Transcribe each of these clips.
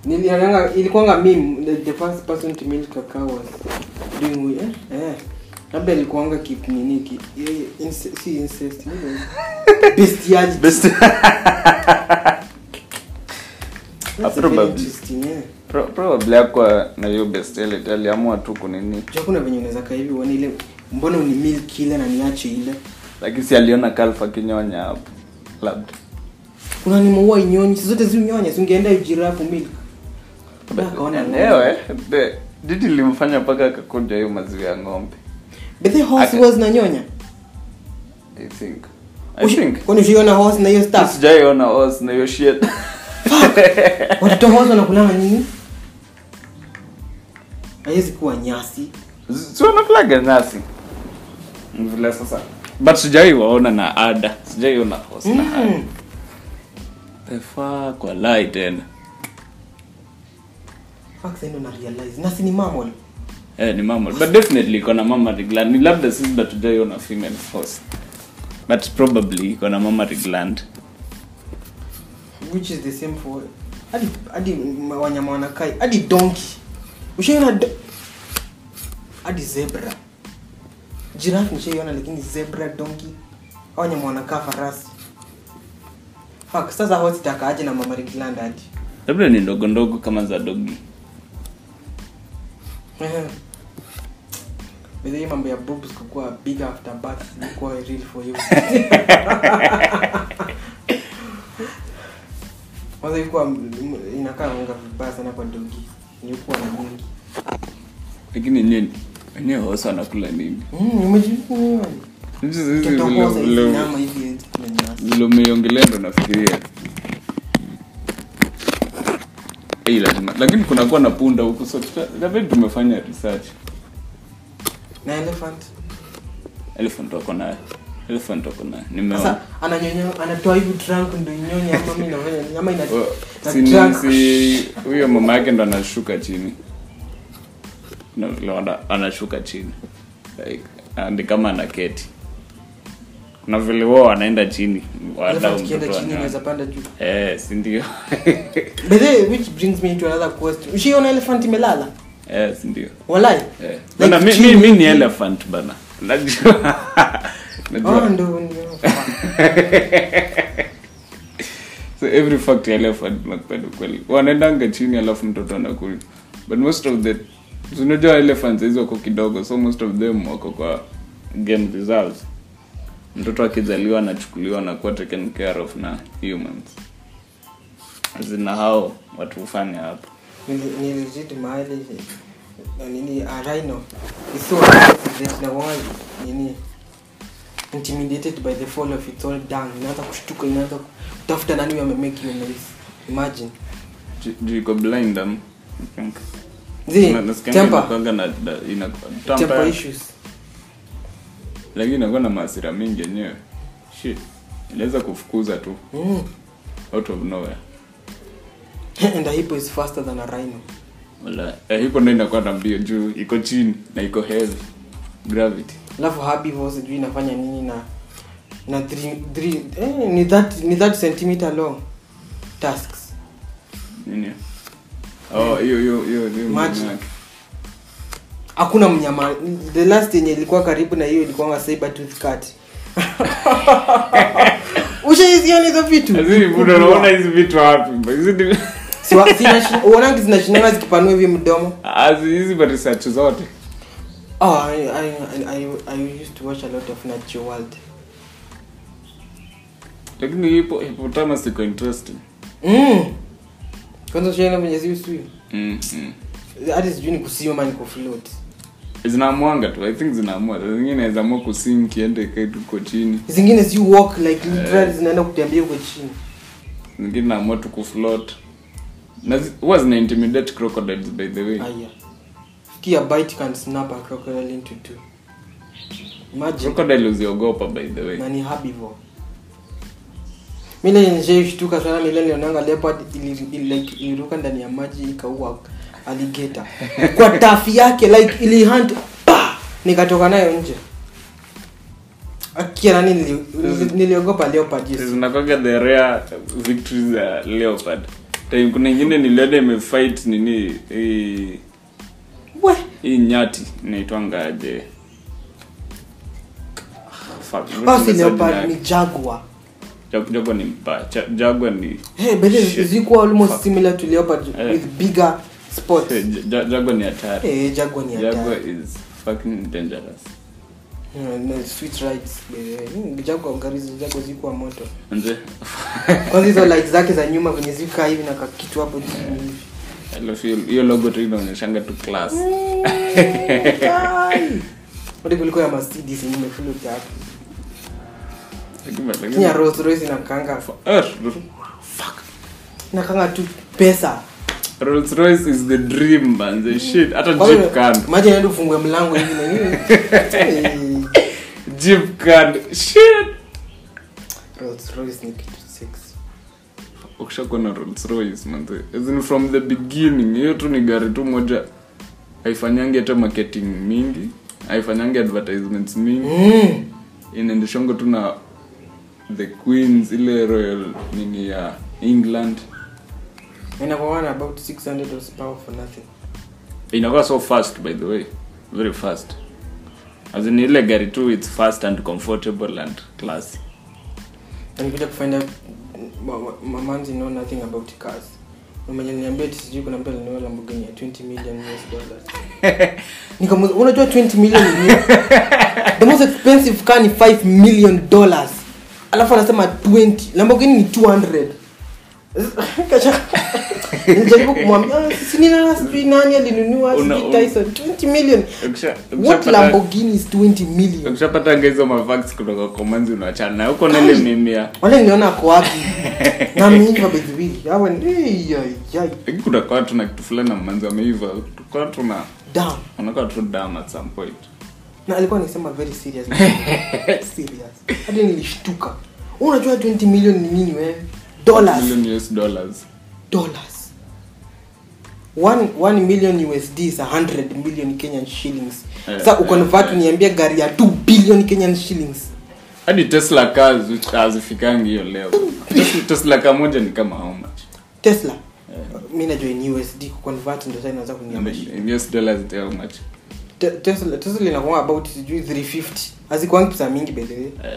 nilianga ilikuwanga meme the, the first person to milk a cow was doing we- eh eh labda ilikuwanga kip nini ki eh, ince- si incest nini? bestiality Best. That's a Probably. very interesting yeah Pro- probably akwa na hiyo bestiality aliamua tu kunini Jua kuna venye unaweza kaa hivi uone ile mbona uni milk ile na niache ile lakini si aliona kalfa kinyonya hapo labda kuna nimeua inyonyi si zote zinyonya singeenda ujirafu milk Labda akaona enyewe the- didi limfanya mpaka akakunja hiyo maziwa ya ng'ombe but the horse Aka- was na nyonya i think i think kwani ushiona horse na hiyo stuff sijaiona os na hiyo shit watoto horse wanakulanga nini haiwezi kuwa nyasi si wanakulaga nyasi vile sasa but sijai waona na ada sijaiona os na ada Mm. the fuck walai tena Fuck, sasa ndo na realize nasi ni mammal eh, ni mama but definitely iko na mama gland ni labda sisi ndo tujaiona female horse but probably iko na mama gland which is the same for hadi hadi ma- wanyama wanakai hadi donkey ushaiona do- hadi zebra giraffe nishaiona lakini zebra donkey hao wanyama wanakaa farasi fuck sasa horse itakaaje na mammary gland hadi labda ni ndogo ndogo kama za dogi Ehe. By the way, mambo ya boobs kukuwa big after birth ilikuwa real for you kwanza ilikuwa m- m- inakaa unga vibaya sana kwa dogi ilikuwa na mingi lakini nini wenyewe horse wanakula nini Mm, umejifunza Hizi- hizi Mtoto vile- horse hizi vile- nyama hivi hizi kuna nyasi. vile umeiongelea ndo nafikiria Eh, lazima lakini kunakuwa na punda huku so tuta- labda tumefanya research na elephant elephant wako nayo elephant wako nayo nimeona sasa ananyonya anatoa hivi trunk ndo inyonya ama mimi nafanya ama ina Oh, na si ni- trunk. si huyo mama yake ndo anashuka chini Na vile wana- anashuka chini like ah, ni kama anaketi kuna vile wao wanaenda chini wadau elephant kienda mtoto chini wanyonya. unaweza panda juu eh si ndio By the way, which brings me to another question. Ushiona elephant imelala? eh si ndio Walai? Eh, Like bana mi, mi, chini mi ni hivi? elephant bana najua Oh, najua ndo ndio. so every fact ya elephant nakupenda kweli wanaendanga chini alafu mtoto anakuli but most of the so unajua elephants hizo wako kidogo so most of them wako kwa game reserves mtoto akizaliwa anachukuliwa na kuwa taken care of na humans zina hao watu hufanya hapo Nili- nilijiti mahali na nini a rhino is so aggressive that na wao nini intimidated by the fall of its own dung inaanza kushtuka inaanza kutafuta nani huyo amemake hiyo noise imagine Ju- juu iko blind um, I think. zi Na- nasikianga temper inakuanga na- na- ina- temper temper. issues lakini inakuwa na maasira mingi yenyewe shit inaweza kufukuza tu mm. out of nowhere and a hippo is faster than a rhino wala eh, hiko ndo inakuwa na mbio juu iko chini na iko heavy gravity alafu herbivore sijui inafanya nini na na three, three, eh, ni that ni that centimeter long tasks nini oh hiyo hiyo hiyo hiyo Maji. mnyama yake. hakuna mnyama the last yenye ilikuwa karibu na hiyo ilikuwa saber tooth cat ushaiziona hizo vitu Lakini buda unaona hizi vitu wapi hizi ni Siwa- sina- uonangi zinashinanga zikipanua hivi mdomo Azi hizi ba research zote oh, I, I, I, I used to watch a lot of Nature World lakini hipo hippopotamus iko interesting mm. kwanza ushaona venye ziusui mm, mm. hadi sijui ni kusioma ni kufloat zinaamuanga tu i think zinaamua Saa zingine inaweza amua kusink kiende ikae tu uko chini zingine zi walk like literally zinaenda kutembea huko chini zingine naamua tu kufloat na zi- huwa zina intimidate crocodiles by the way aya kia bite can snap a crocodile into two imagine crocodile uziogopa by the way na ni herbivore mile nishaishtuka sana nile nilionanga leopard ili- ili- like iliruka ndani ya maji ikaua alligator kwa tafi yake like ili hunt pa nikatoka nayo nje akia nani nili- nili- niliogopa leopard yes zinakwanga the rare victories za leopard time kuna ingine niliona imefight nini hii we hii nyati inaitwanga aje Fuck, basi nimesahau leopard jina ni yake. jaguar Jag- Jaguar ni mbaya Ja- Jaguar ni hey, but Shit. it's equal almost Fuck. similar to leopard Eh. with bigger spots Eh, Ja- Jaguar ni hatari hey, jaguar ni Jaguar hatari is fucking dangerous Mm, no, sweet rights eh, mm, jaguar gari za jaguar zikuwa moto Nje. kwanza hizo light zake za nyuma venye zika hivi na kakitu hapo chini hivi. Alafu hiyo- hiyo logo tu inaonyeshanga tu class Hadi kuliko ya Mercedes yenye imefull hapo. Lakini- lakini- Lakini ya Rolls Royce inakanga Eh, fuck. inakanga tu pesa. Rolls Royce is the dream man the shit hata Kwanza, Jeep can Imagine hadi ufungue mlango hivi na hivi. Eh, Jeep can shit Rolls Royce ni kitu sexy. ukishakuwa na Rolls Royce man as in from the beginning hiyo tu ni gari tu moja haifanyangi hata marketing mingi haifanyangi advertisements mingi Mm. inaendeshongo tu na the queens ile royal nini ya england Inakuwa na about 600 horsepower for nothing. inakuwa so fast by the way very fast as in ile gari tu it's fast and comfortable and classy Na nikuja kufind out ma- ma- mamanzi know nothing about cars. Mwenye niambia ati sijui kuna mtu alinunua Lamborghini ya 20 million US dollars. Nikamuuliza unajua 20 million ni nini? The most expensive car ni 5 million dollars. Alafu anasema 20. Lamborghini ni 200. Kacha. Nijaribu kumwambia "Ah, si ni nani sijui nani alinunua Una- sijui una- Tyson 20 million. Ukisha- What ukishapata- Lamborghini is 20 million? ukishapata hizo mavax kutoka kwa manzi unachana na huko nile mimia wale niliona ako wapi na ameiva bedhiwili hawa ni Ei, yai, yai. lakini kuna kwa tuna kitu fulani na manzi ameiva kwa tuna Damn. unakuwa tu down at some point na alikuwa nikisema very serious serious hadi nilishtuka Wewe unajua 20 million ni nini wewe dollars million US dollars dollars one, one million usd is 100 million kenyan shillings Eh, sasa ukonvert eh, eh. uniambia gari ya 2 billion kenyan shillings hadi tesla cars which hazifikangi hiyo leo Tesla- tesla car moja ni kama how much tesla mi najua ni usd kuconvert ndo sasa inaweza And kuniambia shida. in US dollars they how much Te- tesla tesla inakuwa about sijui 350 hazikuangi pesa mingi by the way Eh.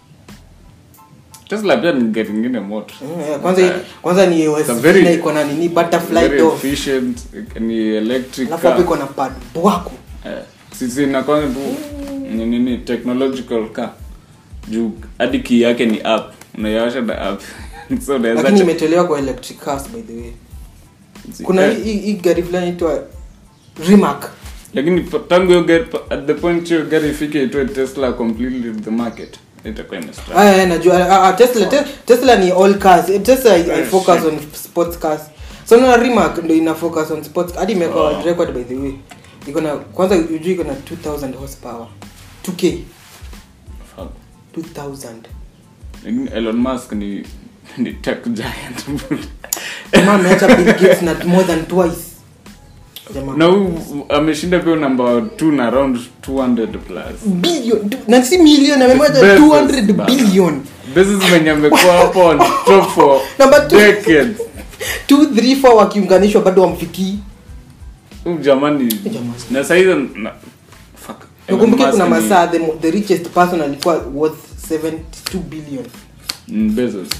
tesla pia ni gari ingine moto Mm, eh, kwanza Eh. kwanza ni It's a USD very- na iko na nini butterfly very door efficient ni electric alafu hapo car iko na pad bwako Eh, sisi inakwanga tu ni nini technological car juu hadi key yake ni app unaiwasha na app so unaweza lakini cha- imetolewa kwa electric cars by the way kuna Eh, hii hii gari fulani itwa Rimac lakini pa- tangu hiyo gari pa- at the point hiyo gari ifike itoe tesla completely the market itakuwa imestra aya aya, najua ah, ah, Tesla te, Tesla ni all cars Eh, Tesla I, I Eh, focus shit. on sports cars so na Rimac ndo ina focus on sports hadi imeweka Oh. world record by the way iko na kwanza ujui iko na 2000 horsepower 2k Fuck. 2000 Lakini elon musk ni ni tech giant jamaa ameacha Bill Gates na more than twice jamaa na huyu ameshinda pia namba 2 na around 200 plus billion na si million amemwacha Bezos, 200 bana. billion Bezos mwenye amekuwa hapo on top for Number two. decades 2 3 4 wakiunganishwa bado wamfikii huyu jamani Jamani. na saizi na fuck Elon nakumbuke Musk kuna ni- masaa the, mo- the richest person alikuwa worth 72 billion Mm, Bezos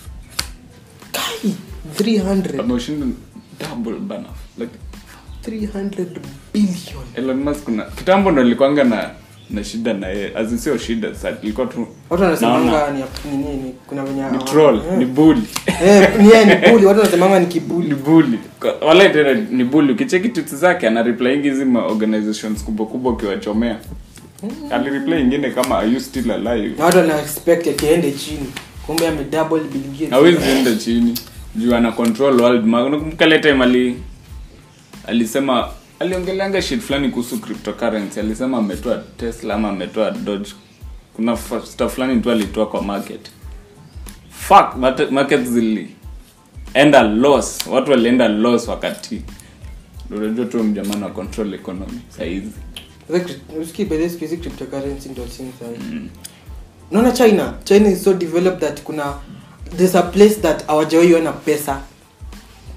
kai 300 ameshinda double bana like 300 billion Elon Musk kuna kitambo ndo nilikuanga na na shida na yeye azin sio shida sasa ilikuwa tu watu wanasemanga naona ni ni nini kuna venye ni troll Eh. ni bully eh ni yeye ni bully watu wanasemanga ni kibuli ni bully Kwa- wala tena ni bully ukicheki tweets zake ana reply hizi ma organizations kubwa kubwa ukiwachomea ali reply ingine kama are you still alive na watu wana expect akiende chini kumbe ame double Bill Gates hawezi enda chini juu ana control world market unakumbuka ile time ali alisema aliongeleanga shit fulani kuhusu cryptocurrency alisema ametoa tesla ama ametoa doge kuna fa- stuff fulani tu alitoa kwa market fuck mate- market zilienda loss watu walienda loss wakati Ndio unajua tu mjamaa na control economy saizi usikii by the way, siku hizi cryptocurrency ndio chini sana naona china china is so developed that kuna there's a place that hawajawai ona pesa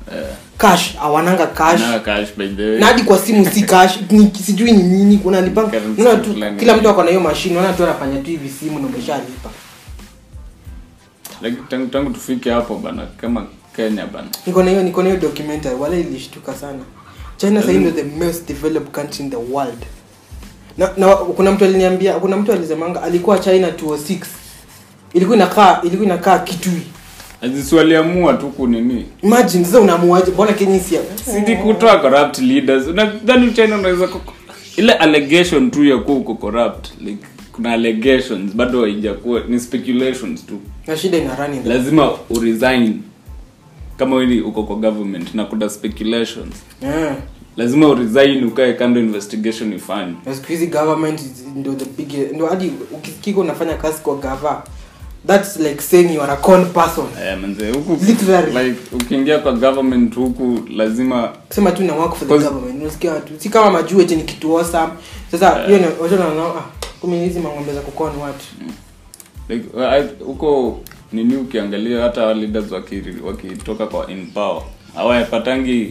Eh, cash awananga cash na cash by the way na hadi kwa simu si cash ni sijui ni nini kuna lipanga Currency unaona tu fulani. kila mtu ako na hiyo mashine unaona tu anafanya tu hivi simu na umeshalipa like, tangu, tangu tufike hapo bana kama kenya bana niko na hiyo niko na hiyo documentary wala ilishtuka sana china sasa ndio the most developed country in the world na, na kuna mtu aliniambia kuna mtu alisemanga alikuwa china 206 ilikuwa inakaa ilikuwa inakaa kitui Azizi waliamua tu kunini imagine sasa unaamuaje mbona kenya si sidi kutoa corrupt leaders unadhani china unaweza kuko- ile allegation tu ya kuwa uko corrupt like kuna allegations bado haijakuwa ni speculations tu na shida ina run in the lazima uresign kama wewe uko kwa government na kuna speculations yeah. lazima uresign ukae kando investigation ifanye na siku hizi government is- ndio the big ndio hadi ukikika unafanya kazi kwa gava that's like saying you are a con person Eh, manze huku Literally. like ukiingia kwa government huku lazima kusema tu na work for the Cause- government unasikia watu si kama majuu eti ni kitu awesome sasa hiyo yeah. watu wanaona ah kumbe hizi mangombe za kukoa ni watu like I- huko nini ukiangalia hata hawa leaders waki- wakitoka kwa in power hawapatangi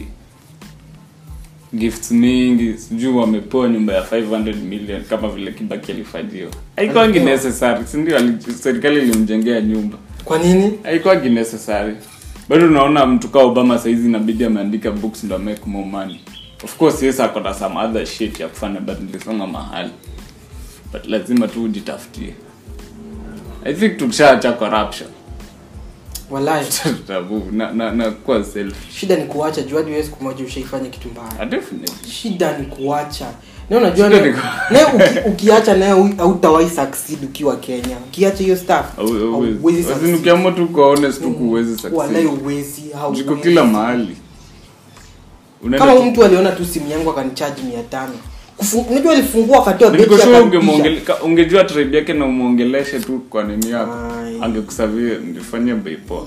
gifts mingi sijui wamepewa nyumba ya 500 million kama vile kibaki alifanyio haikuwangi Alipewa. necessary sindio ali- serikali ilimjengea nyumba kwa nini haikuwangi necessary bado unaona mtu kaa obama saizi inabidi ameandika books ndo make more money of course yes akona some other shit ya kufanya but nilisoma mahali but lazima tu ujitafutie i think tukishaacha corruption walai tabu na, na, na kuwa self shida ni kuacha juu hadi wewe siku moja ushaifanya kitu mbaya Ah, definitely shida ni kuacha na unajua Shida naye ni ku- naye uki, ukiacha naye hautawahi succeed ukiwa kenya ukiacha hiyo stuff Au- hauwezi hauwezi. As in, succeed. ukiamua tu kuwa honest tu kuwezi walai succeed uwezi jiko hauwezi. kila mahali Unaenda kama tu- mtu aliona tu simu yangu akanichaji mia tano Kufu- unajua alifungua akatoa beti Niko sure akarudisha. ungemuongele- ka- ungejua tribe yake na umwongeleshe tu kwa nini yako Ai. angekusavia ndifanyia bei poa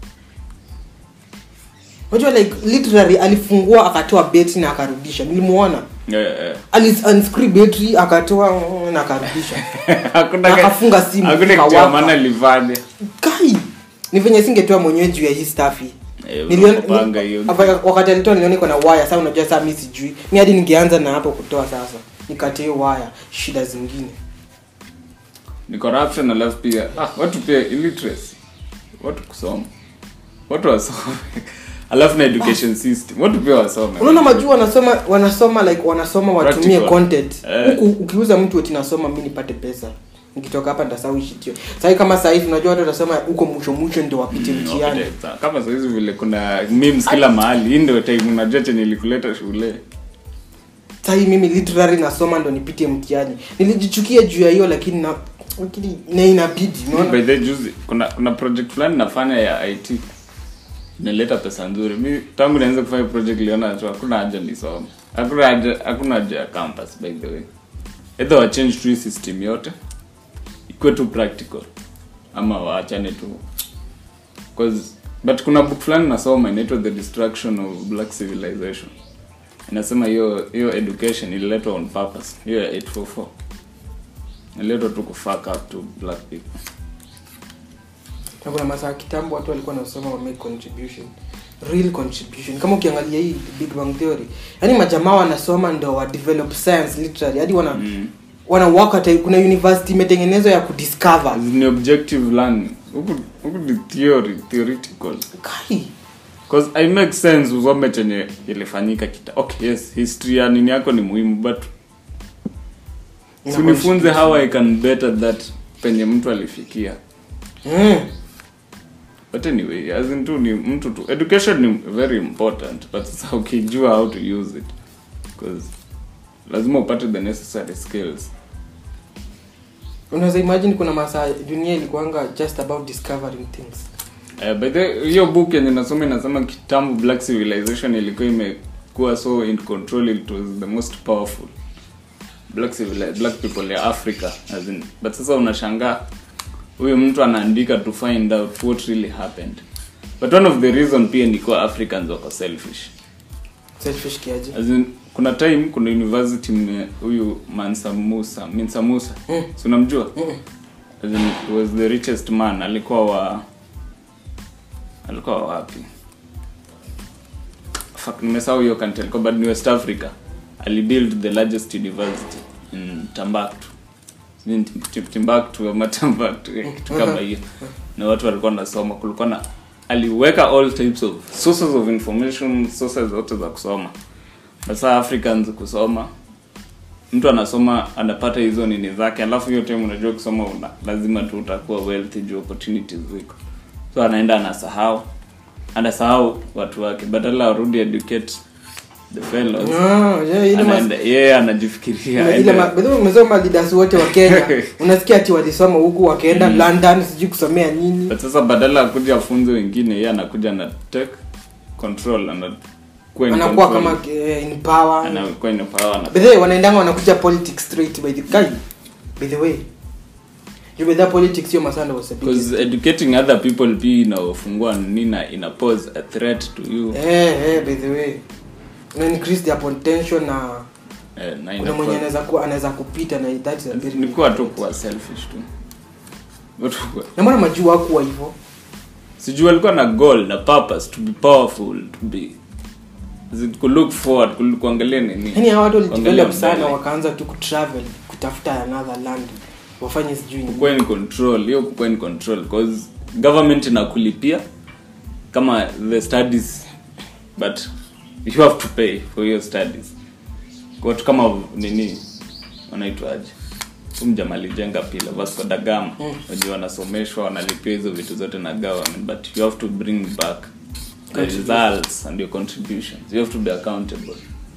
unajua like literally alifungua akatoa beti na akarudisha nilimuona Yeah, yeah. Ali- unscrew betri akatoa mm, na akarudisha Hakuna Na ke- akafunga simu, hakuna kitu ya ikawaka. maana livade kai ni venye singetoa mwenyewe juu ya hii staff hii Eh, Niliona- unapanga hiyo. Hapa- wakati alitoa niliona iko na waya sasa unajua saa mi sijui mi hadi ningeanza na hapo kutoa sasa nikate hiyo waya shida zingine ni corruption alafu pia ah, watu pia illiteracy watu kusoma watu wasome alafu na education system watu pia wasome unaona majuu wanasoma wanasoma like wanasoma watumie Practical. content Eh. huku ukiuza mtu eti nasoma mi nipate pesa nikitoka hapa ndasahau shitio sahii kama sahizi unajua watu watasema huko mwisho mwisho ndio wapite mtihani Okay, sawa. kama sahizi vile kuna memes kila mahali hii ndio time unajua chenye ilikuleta shule sahii mimi literally nasoma ndo nipite mtihani nilijichukia juu ya hiyo lakini na lakini na inabidi unaona by the way, juzi kuna kuna project fulani nafanya ya it inaleta pesa nzuri mi tangu nianze kufanya project liona tu hakuna haja nisome hakuna haja hakuna haja ya campus by the way either wa change tu hii system yote ikuwe tu practical ama waachane tu cause but kuna book fulani nasoma inaitwa the destruction of black civilization inasema hiyo hiyo education ililetwa on purpose hiyo ya 844 ililetwa tu kufuck up to black people na kuna masaa kitambo watu walikuwa nasoma wa make contribution real contribution kama ukiangalia hii big bang theory yaani majamaa wanasoma ndo wa develop science literally hadi wana Mm. wana work at kuna university imetengenezwa ya kudiscover As ni objective learning huku huku ni theory theoretical kai cause i make sense usome chenye ilifanyika kita okay yes history ya nini yako ni muhimu but Ina sunifunze how i can better that penye mtu alifikia mm. but anyway as in tu ni mtu tu education ni very important but sasa ukijua how to use it cause lazima upate the necessary skills unaweza imagine kuna masaa dunia ilikuanga just about discovering things Uh, by the hiyo book yenye nasoma inasema kitambo black civilization ilikuwa imekuwa so in control it was the most powerful black civili- black people ya africa as in, but sasa unashangaa huyu mtu anaandika to find out what really happened but one of the reason pia ni kuwa africans wako selfish selfish kiaje as in, kuna time kuna university mme- huyu mansa musa minsa musa Mm. si unamjua Mm. As in, he was the richest man alikuwa wa alikuwa wa wapi fuck nimesahau hiyo country alikuwa but ni west africa alibuild the largest university in timbuktu Sijui ni Tim- Tim- timbuktu ama timbuktu eh, kitu kama hiyo na watu walikuwa nasoma kulikuwa na aliweka all types of sources of information sources zote za kusoma sasa africans kusoma mtu anasoma anapata hizo nini zake alafu hiyo time unajua kusoma una, lazima tu utakuwa wealthy juu opportunities ziko so anaenda anasahau anasahau watu wake badala arudi educate the fellows Ah, yeah, ile mas- anaenda yeye anajifikiria ile aende- ma- by the way, umesoma leaders wote wa Kenya unasikia ati walisoma huku wakaenda London sijui kusomea nini but sasa badala ya kuja afunze wengine yeye anakuja na take control anakuwa in anakuwa control. kama eh, in power anakuwa in power ana by the way wanaendanga wanakuja politics straight by the guy by the way you by that politics sio masanda was a big because educating other people pia inafungua nina ina pose a threat to you eh eh by the way una increase the potential na eh, na kuna ina mwenye pose- anaweza kuwa anaweza kupita na that's a very ni kuwa tu kuwa selfish tu Watu kuwa- na mbona majuu hakuwa hivyo sijui alikuwa na goal na purpose to be powerful to be is it to look forward ku- kuangalia nini yani hawa watu Kuangalia walidevelop sana mbele. wakaanza tu kutravel kutafuta another land wafanye sijui nini. kukuwa in control hiyo kukuwa in control cause government inakulipia kama the studies but you have to pay for your studies watu kama nini wanaitwaje umjama alijenga pila vasco da gama Mm. wajua wanasomeshwa wanalipia hizo vitu zote na government but you have to bring back the Contribution. results and your contributions you have to be accountable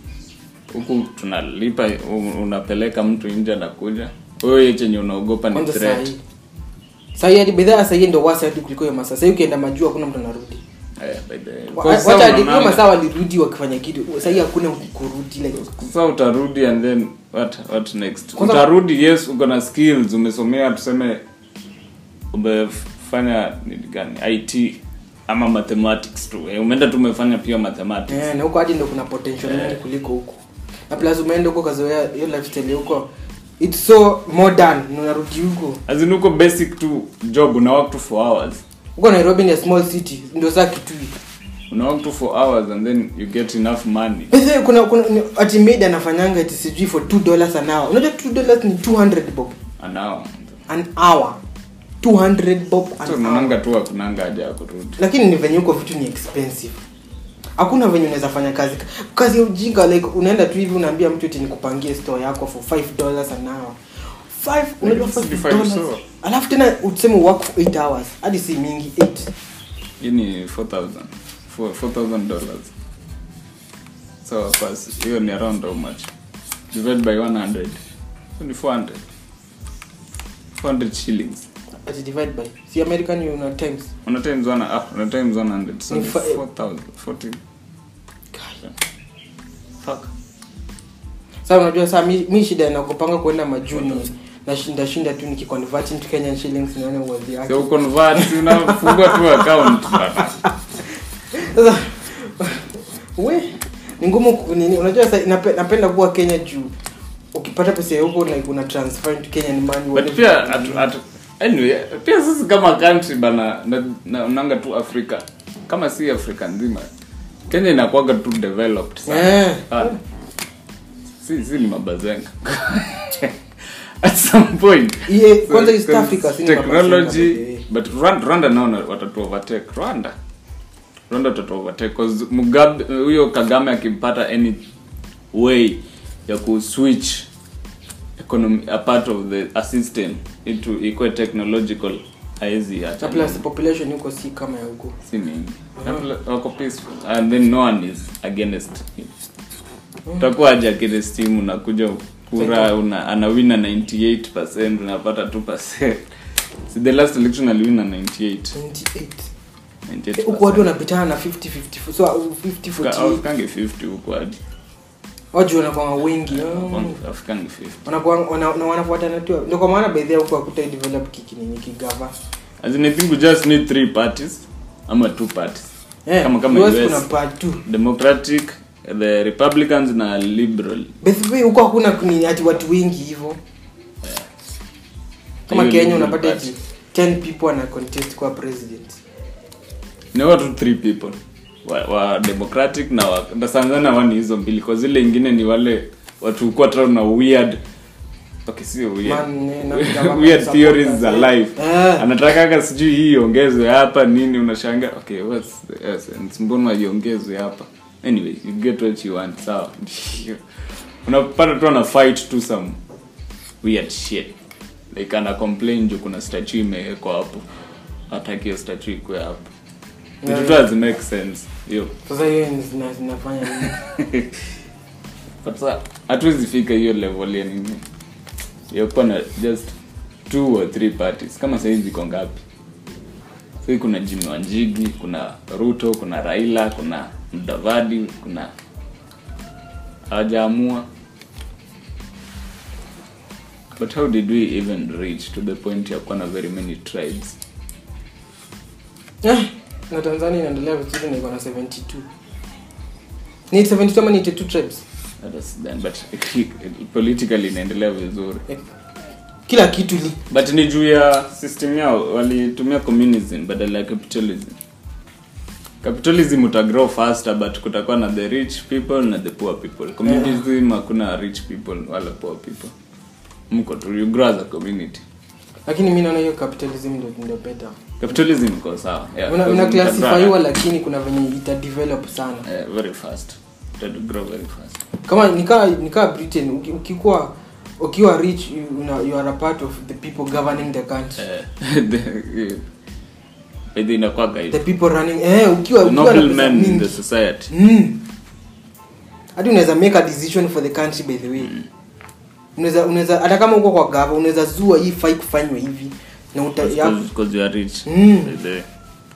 huku tunalipa u- unapeleka mtu nje anakuja wewe chenye unaogopa ni kwanza threat sahii sahii hadi bidhaa sahii ndo wasa hadi kuliko hiyo masaa sahii ukienda majuu hakuna mtu anarudi Eh, by the way. Wa- Kwa wacha sababu hadi hiyo unaona- masaa walirudi wakifanya kitu sahii hakuna kurudi like sasa utarudi and then what what next Kwanza- utarudi yes uko na skills umesomea tuseme umefanya nini gani it ama mathematics tu eh, umeenda tu umefanya pia mathematics eh, na huko hadi ndo kuna potential mingi kuliko huko na plus umeenda huko kazoea hiyo lifestyle ya huko it's so modern na unarudi huko as in uko basic tu job una work tu for hours huko nairobi ni a small city ndio saa kitui una work tu for hours and then you get enough money Basi kuna kuna ni- ati maid anafanyanga ati sijui for 2 dollars an hour unajua 2 dollars ni 200 bob an hour an hour 200 bob an so hour unaonanga tu hakunanga haja ya kurudi lakini ni venye huko vitu ni expensive hakuna venye unaweza fanya kazi kazi ya ujinga like unaenda tu hivi unaambia mtu eti nikupangie store yako for 5 dollars an hour 5 unajua Like 5 65 dollars so. alafu tena useme work for 8 hours hadi si mingi 8 hii ni 4000 Four- 4000 dollars so pas hiyo ni around how much divide by 100 so ni 400 400 shillings ati divide by si american una times una times one ah una times 100 so Ni ni fa- 4000 40 fuck sasa unajua saa mi, mi shida nakupanga kwenda majuni nashinda shinda tu nikiconvert into Kenyan shillings nione uwadhi yake so convert unafungua tu account bana. sasa we ni ngumu ku- nini unajua sa, nape, napenda kuwa Kenya juu ukipata pesa ya huko like una transfer into Kenyan money but wale- pia at, at, anyway pia sisi kama country bana na, na, unanga tu afrika kama si afrika nzima kenya inakuwaga tu developed sana Eh. Sana. si, si ni mabazenga at some point Iye, kwanza East because Africa, si ni technology mabazenga, by the way. but Rwanda, Rwanda nao watatu overtake Rwanda Rwanda watatu overtake cause Mugabe huyo Kagame akimpata any way ya kuswitch economy a part of the a system into ikuwe technological haezi na acha plus population huko si kama ya huko si mingi Na pla- wako peaceful and then no one is against him utakuwa aje against him unakuja kura una anawina 98% unapata 2% si the last election aliwina 98 28 huko watu 98% wanapitana na 50 50 so 50 48 afikangi 50 huko hadi watu wanakuwa wengi ah. afikangi 50 wanakuwa wana- na wanafuatana tu ndio kwa maana baadhi huko hakuta develop kikinini kigava as in i think we just need three parties ama two parties eh Kama- kama US US. kuna part two democratic the republicans na liberal basically huko hakuna kuni ati watu wengi hivyo kama Hiyo Kenya ni unapata party. ati 10 people wana contest kwa president ni watu three people wa, wa democratic na wa na sana sana wani hizo mbili kwa zile ingine ni wale watu kuwa tu na weird okay sio weird Man, eh, na jamaa weird supporters, theories za eh. life Eh. anataka sijui hii iongezwe hapa nini unashanga okay what's the essence mbona iongezwe hapa anyway you get what you want sawa unapata tu ana fight to some weird shit like ana complain juu kuna statue imewekwa hapo hataki hiyo statue ikuwe hapo vitu tu hazi make sense hiyo sasa hiyo ni- zina- zinafanya nini but sa hatuwezi fika hiyo level ya nini ya kuwa na just two or three parties kama sahizi ziko ngapi sahii kuna jimi wanjigi kuna ruto kuna raila kuna mdavadi kuna hawajaamua but how did we even reach to the point ya kuwa na very many tribes Eh, na tanzania inaendelea vizuri na iko na 72 ni 72 ama ni 82 tribes That is then, but politically inaendelea vizuri Eh, kila kitu li but ni juu ya system yao walitumia communism badala ya capitalism capitalism utagrow faster but kutakuwa na the rich people na the poor people communism hakuna rich people wala poor people mko tu you grow as a community lakini mi naona hiyo capitalism ndio ndio better capitalism iko sawa yeah, una, because una mtagrow, classifyiwa lakini kuna venye ita develop sana eh, very fast Ita grow very fast kama nikaa nikaa britain uki- ukikuwa ukiwa rich you, una, you are a part of the people governing the country eh, the- Maybe inakuwaga the hivyo people running eh ukiwa The ukiwa na noble pesa men in the mingi society mm. hadi unaweza make a decision for the country by the way unaweza unaweza hata kama uko kwa gava unaweza zua hii fai kufanywa hivi na uta, ya, because you are rich Mm. By the way.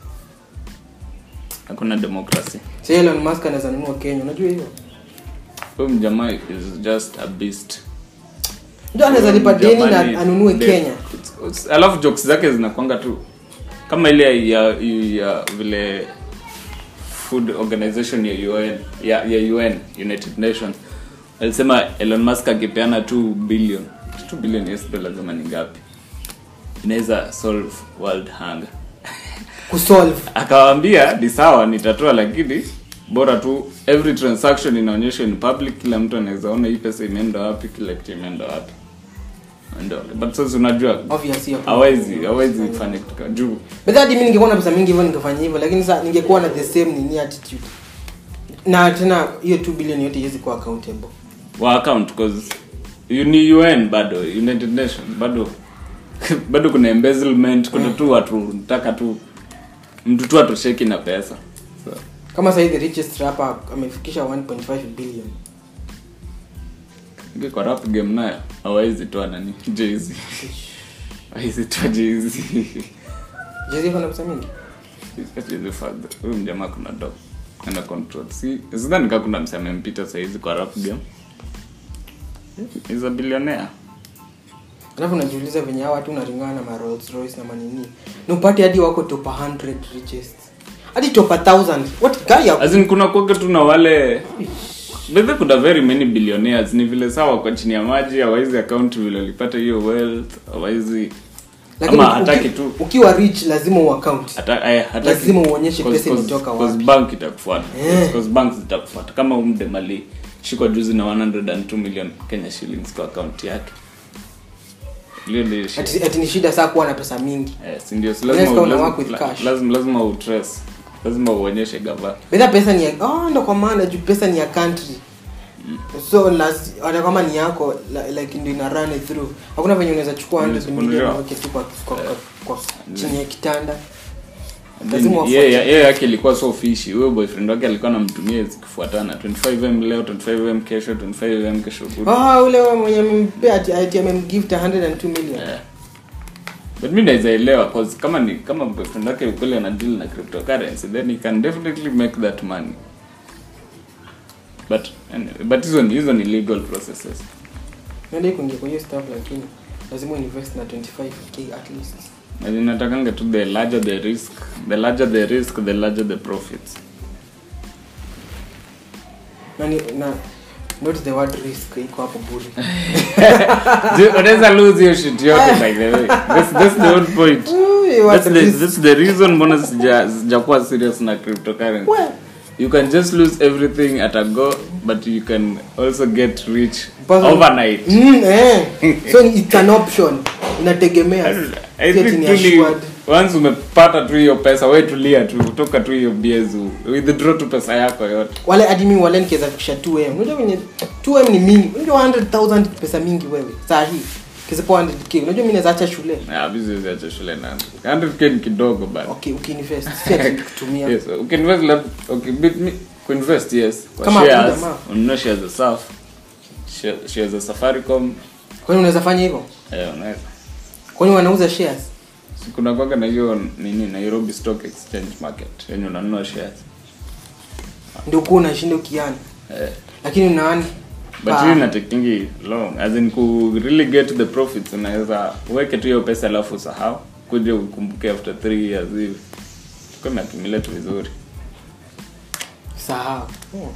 hakuna democracy Say Elon Musk anaweza nunua Kenya unajua hiyo huyu mjamaa is just a beast ndio anaweza lipa deni Mjamani, na anunue the- Kenya it's- it's- alafu jokes zake zinakwanga tu kama ile ya, ya vile food organization ya UN ya, ya UN United Nations alisema Elon Musk akipeana 2 billion 2 billion US dollars ama ni ngapi inaweza solve world hunger kusolve akawaambia ni sawa nitatoa lakini bora tu every transaction inaonyeshwa in public kila mtu anaweza ona hii pesa imeenda wapi kila kitu imeenda wapi Ndio. but sasa unajua obviously hiyo- hawezi hawezi fanya kitu kama- juu But hadi mimi ningekuwa na pesa mingi hivyo ningefanya hivyo lakini sasa ningekuwa na the same nini attitude na tena hiyo 2 billion yote iwezi kuwa accountable wa account cause you ni UN bado United Nations bado bado kuna embezzlement kuna tu watu nataka tu mtu tu atosheki na pesa so, kama sasa the richest rapper amefikisha 1.5 billion inge kwa rap game nayo hawezi toa nani Jay-Z hawezi toa Jay-Z Jay-Z ana pesa mingi Jay-Z father huyu mjamaa kuna dog ana control si sidhani kama kuna mseme mpita saizi kwa rap game is a billionaire alafu najiuliza venye hao watu unaringana na ma Rolls Royce na manini na upate hadi wako top 100 richest hadi top 1000 what guy ya as in kuna kuwaga tu na wale bedhe kuna very many billionaires ni vile sawa kwa chini ya maji hawaizi account vile walipata hiyo wealth hawaizi lakini ama uki- hataki tu ukiwa rich lazima uaccount hata- eh, hataki- Lazima uonyeshe cause- pesa cause- imetoka cause wapi. bank itakufuata Eh. Cause bank zitakufuata kama umdemali shikwa juzi na 102 million kenya shillings kwa account yake Hiyo ndio shit. ati, ati ni shida saa kuwa na pesa mingi Eh, si ndio? So Unless lazima kama una lazima- work with la- cash. lazima lazima utrace lazima uonyeshe gava bedha pesa ni ya oh, ndo kwa maana juu pesa ni ya country so las, hata kama ni yako la- like ndio ina run it through hakuna venye unaweza chukua 100 Unaweza million kununua. uweke tu kwa, kwa, kwa, kwa chini ya kitanda lazima Then, wafuate. yeye yeye yake ilikuwa so fishi huyo boyfriend wake alikuwa anamtumia zikifuatana 25m leo 25m kesho 25m kesho kutwa. Ah, ule wa mwenye amempea ati ati amemgift 102 million Eh. but mi naweza elewa cause kama ni kama boyfriend wake ukweli ana deal na cryptocurrency then he can definitely make that money but anyway, but hizo ni hizo ni legal processes ndio kuingia kwa hiyo stuff lakini lazima uinvest na 25k at least na zinatakanga tu the larger the risk the larger the risk the larger the profits na ni- na not the word risk iko hapo bure Ju- unaweza lose hiyo shit yote by the way that's, that's the whole point Ui, what that's the, risk. that's the reason mbona sija sijakuwa serious na cryptocurrency We, you can just lose everything at a go but you can also get rich Person- overnight mm, eh. so it's an option inategemea I Si ati think ni really, assured. once umepata tu hiyo pesa we tulia tu kutoka tu hiyo biezu withdraw tu pesa yako yote wale hadi mimi wale nikiweza fikisha 2m unajua venye 2m ni mingi unajua 100000 ni pesa mingi wewe saa hii kizipo 100k unajua mimi naweza acha shule Ah, business acha shule na 100k ni kidogo bana okay ukiinvest si ati kutumia yes ukiinvest lab okay bit me kuinvest yes kwa Kama shares hakuna jamaa. ununue shares za saf share- shares za safaricom kwani unaweza fanya hivyo eh unaweza kwani wanauza shares Si kuna kwanga na hiyo nini Nairobi Stock Exchange Market yenye unanunua shares ndio kuwa unashinda ukiana eh lakini unaani but Ah. hiyo inatekingi long as in ku really get the profits unaweza uweke tu hiyo pesa alafu usahau kuja ukumbuke after 3 years hivi tuko na accumulate vizuri sahau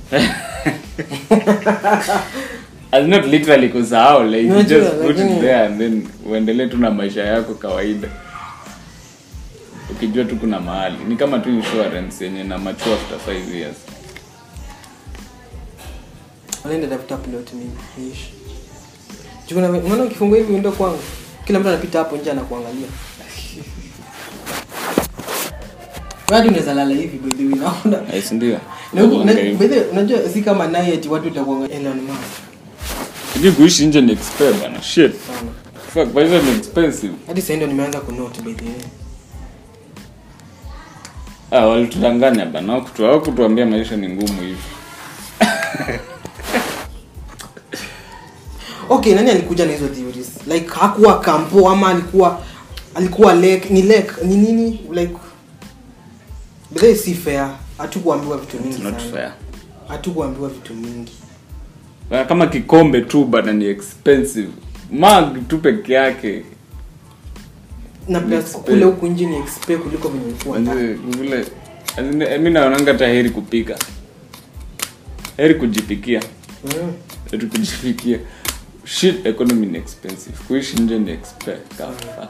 as not literally kusahau like you Unajua, just put it lakini- there and then uendelee tu na maisha yako kawaida ukijua tu kuna mahali ni kama tu insurance yenye na mature after 5 years wanaenda tafuta plot mimi niishi Juu kuna- unaona ukifungua hivi window kwangu kila mtu anapita hapo nje anakuangalia hadi unaweza lala hivi by the way naona yes ndio Na huku- na- by the way, unajua si kama naye eti watu utakuangalia Elon Musk Hujui kuishi nje ni expensive bana shit sana fuck maisha ni expensive hadi sasa ndio nimeanza kunote by the way ah walitudanganya bana hawakutu- hawakutuambia maisha ni ngumu hivi okay nani alikuja na hizo theories like hakuwa kampo ama alikuwa alikuwa lake ni lake ni nini like but that si fair hatukuambiwa vitu mingi It's not sana fair hatukuambiwa vitu mingi Bana, kama kikombe tu bana ni expensive mug tu peke yake na plus Expe- kule huku nje ni expe kuliko venye ilikuwa ndani. Manze, vile as in, eh, mi naonanga hata heri kupika heri kujipikia Mm. heri kujipikia shit economy ni expensive kuishi nje ni expensive fuck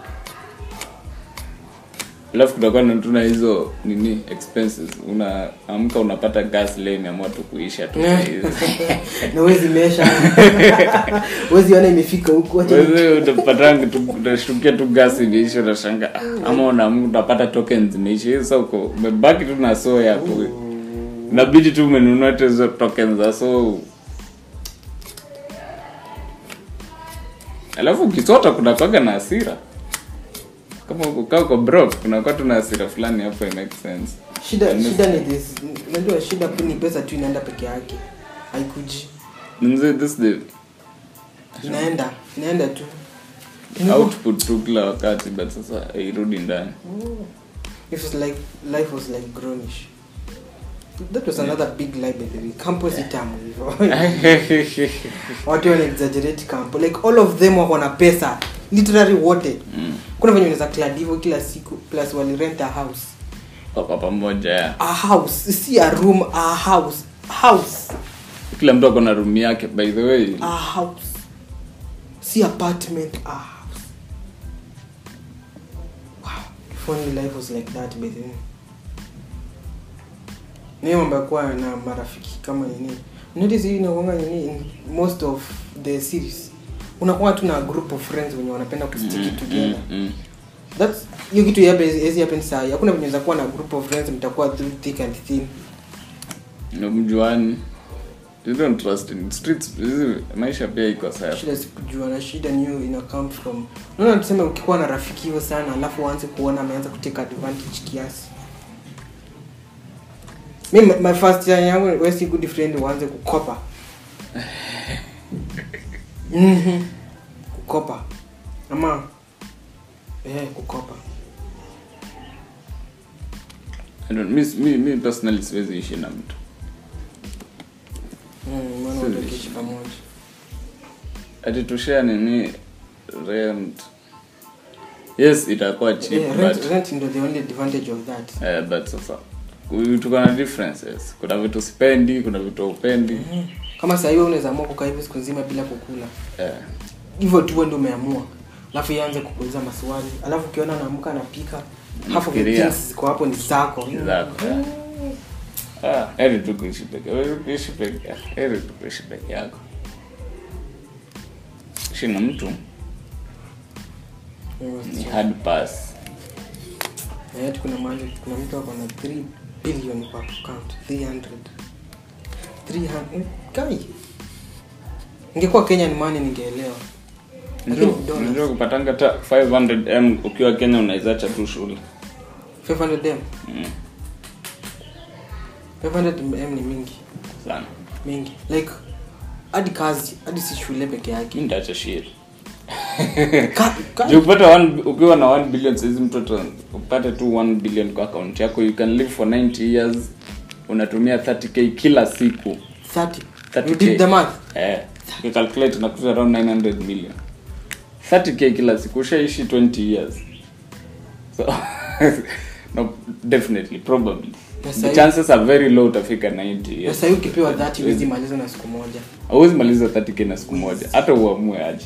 alafu kutakuwa na tuna hizo nini expenses unaamka unapata gas leo imeamua tu kuisha tu na wezi mesha wezi ona imefika huku wacha ni- wewe utapatanga tu utashtukia tu gas imeisha utashanga ah, ama unaamka utapata tokens imeisha hiyo sasa uko umebaki tu na so yako inabidi tu umenunua tu hizo tokens za so alafu ukisota kuna kwaga na hasira kama ukaa uko broke kuna kwa tu na hasira fulani hapo it makes sense shida shida ni this unajua shida tu ni pesa tu inaenda peke yake haikuji Mzee, this the inaenda inaenda tu output tu kila wakati but sasa hairudi ndani It was like life was like grownish. That was another big lie by the way. Campo si tamu hivyo. Watu wana exaggerate campo. Like all of them wako na pesa. Literally wote. Mm. Kuna venye unaweza clad hivyo kila siku plus wali rent a house. kwa pamoja ya A house, si a room, a house. House. kila mtu ako na room yake by the way A house. Si apartment, a house. Wow. If only life was like that by the way. Ni mambo ya kuwa na marafiki kama nini. Notice hii inakuanga nini in most of the series. Unakuwa tu na group of friends wenye wanapenda kustick Mm, together. mm, mm. That's hiyo kitu yape hizi happen saa hii. Hakuna venye unaweza kuwa na group of friends mtakuwa through thick and thin. Na mjuani you don't trust in streets hizi maisha pia iko sawa shida sikujua na shida ni hiyo ina come from unaona tuseme ukikuwa na rafiki hiyo sana alafu uanze kuona ameanza kuteka advantage kiasi mi my- my first year yangu we si good friend uanze kukopa Mhm. kukopa ama eh kukopa I don't, mi, mi, mi personally siwezi ishi na mtu Mm, maana Siwezi. watu wakiishi pamoja ati tushare nini rent yes itakuwa cheap Yeah, rent, but rent ndio the only advantage of that eh, but sasa ku- tuko na differences kuna vitu sipendi kuna vitu upendi kama saa hiyo unaweza amua kukaa hivi siku nzima bila kukula eh, hivyo tu wewe ndio umeamua alafu ianze kukuuliza maswali alafu ukiona naamka anapika half of the Fikiria. things ziko hapo ni zako Ni zako, yeah. ah, heri tu kuishi peke heri kuishi peke yako heri tu kuishi peke yako ishi na mtu ni hard pass Na yet kuna mahali kuna mtu ako na 3 billion kwa account 300 300 kai ingekuwa Kenyan money ningeelewa lakini Unajua- dollars unajua kupatanga ta 500m ukiwa kenya unaizacha tu shule 500 m mm, 500 m ni mingi sana mingi like hadi kazi hadi si shule peke yake mi ndaacha shit Ka- ka- Juu upate one- ukiwa na 1 billion saizi mtoto upate tu 1 billion kwa account yako you can live for 90 years unatumia 30k kila siku 30 30K. you did the math eh, you calculate unakuta around 900 million 30k kila siku ushaishi 20 years so no, definitely probably Na the sahi- chances are very low utafika 90 na years sasa ukipewa 30 huwezi maliza na siku moja hauwezi maliza 30k na siku moja hata uamue aje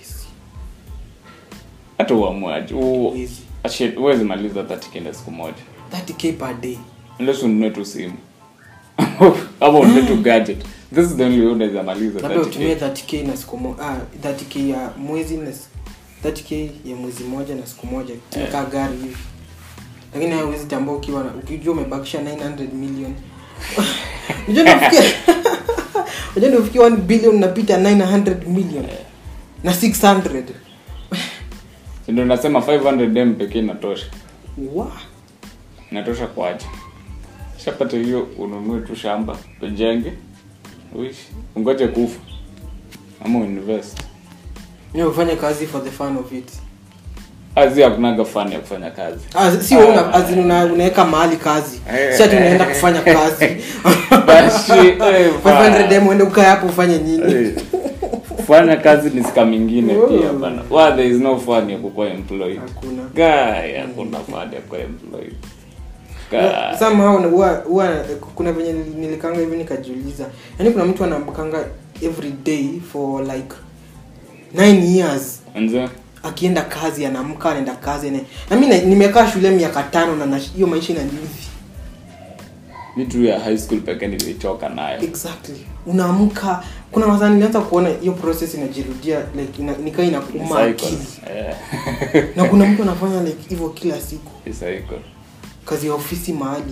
hata uamue aje U- Easy. Ashit, huwezi maliza 30k na siku moja 30k per day unless ununue tu simu ama ununue tu gadget this is the only way unaweza maliza labda utumie 30k 30k na siku moja ah 30k ya mwezi na s- 30k ya mwezi moja na siku moja tumekaa gari hivi lakini hayo huwezi tambua ukiwa na- ukijua umebakisha 900 million unajua nafikia unajua nafikia 1 billion napita 900 million na 600 Si ndio nasema 500m pekee inatosha wa inatosha kwaje shapata hiyo ununue tu shamba ujenge uishi ungoje kufa ama uinvest Mimi hufanya kazi for the fun of it azi hakunaga fani ya kufanya kazi Ah, si wewe una, as in una, unaweka mahali kazi si ati unaenda kufanya kazi Bashi, eh, 500 dem uende ukae hapo ufanye nini Eh, kufanya kazi ni sika mingine Oh. pia bana Why there is no fun ya kukuwa employed Hakuna. guy hakuna fun ya kuwa employed Guy. somehow na- huwa huwa kuna venye nili- nilikanga hivi nikajiuliza yaani kuna mtu anamkanga every day for like 9 years Anza, akienda kazi anaamka anaenda kazi ane... na mi na- nimekaa shule miaka tano na na- hiyo maisha inaniudhi mi tu ya high school pekee nilichoka nayo exactly unaamka kuna wazaa nilianza kuona hiyo process inajirudia like ina, nikaa inakuuma Cycle. akili Eh, na kuna mtu anafanya like hivyo kila siku ni cycle. kazi ya ofisi mahali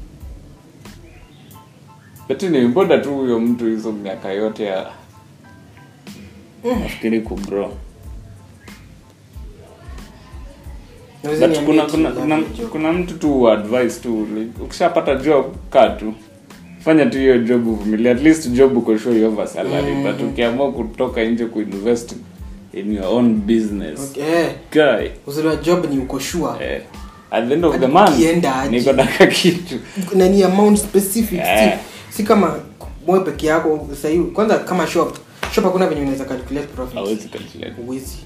lakini mbona tu huyo mtu hizo miaka yote ya nafikiri kubro Naweza but niambie kuna ati kuna, love kuna, your job. kuna mtu tu advice tu like, ukishapata job kaa tu fanya tu hiyo job uvumilia at least job uko sure you have a salary Mm. but ukiamua kutoka nje kuinvest in your own business Okay, eh, guy uzuri wa job ni uko sure eh, at the end of the Hadi month ukienda aje. niko na kakitu na ni amount specific Eh. si, si kama wewe peke yako sahii kwanza kama shop shop hakuna venye unaweza calculate profit hawezi calculate uwezi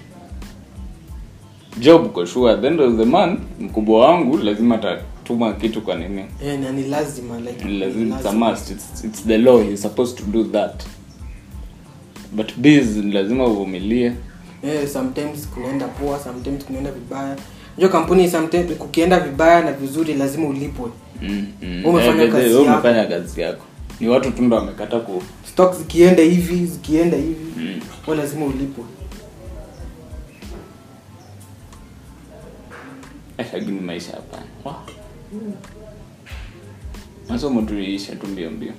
job uko sure at the end of the month mkubwa wangu lazima atatuma kitu kwa nini eh, na ni lazima like Ni ni lazima it's a must it's, it's the law you're supposed to do that but biz lazima uvumilie eh, sometimes kunaenda poa sometimes kunaenda vibaya unajua kampuni sometimes kukienda vibaya na vizuri lazima ulipwe mm, mm. Umefanya Eh, kazi wewe yako. umefanya kazi yako ni watu tu ndo wamekata ku stock zikienda hivi zikienda hivi Mm. wewe lazima ulipwe Eh, lakini maisha hapana Wah. masomo tu iishe tu mbio mbio